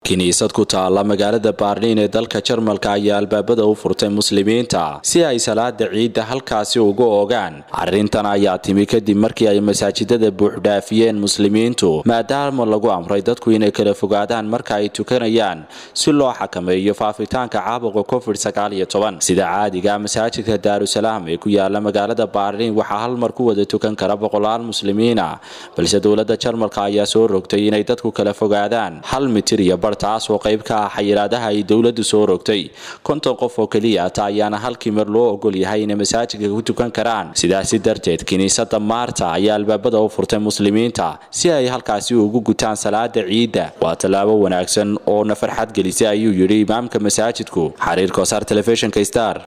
kiniisad ku taala magaalada baarliin ee dalka jarmalka ayaa albaabada u furtay muslimiinta si ay salaada ciidda halkaasi uga ogaan arrintan ayaa timi kadib markii ay masaajidada buuxdhaafiyeen muslimiintu maadaama lagu amray dadku inay kala fogaadaan marka ay tukanayaan si loo xakameeyo faafitaanka caabuqa covid sida caadiga masaajidka daarusalaam ee ku yaala magaalada baarliin waxaa hal mar ku wada tukan kara boqolaal muslimiina balse dowlada jarmalka ayaa soo rogtay inay dadku kala fogaadaan hal mitir iyo bar taas oo qayb ka ah xayiraadaha ay dowladu soo rogtay konton qof oo keliya ta ayaana halkii mar loo ogol yahay inay masaajidka ku tukan karaan sidaasi darteed kiniisada maarta ayaa albaabada u furtay muslimiinta si ay halkaasi ugu gutaan salaada ciidda waa tallaabo wanaagsan oo na farxad gelisay ayuu yidhi imaamka masaajidku xariir kosaar telefishinka star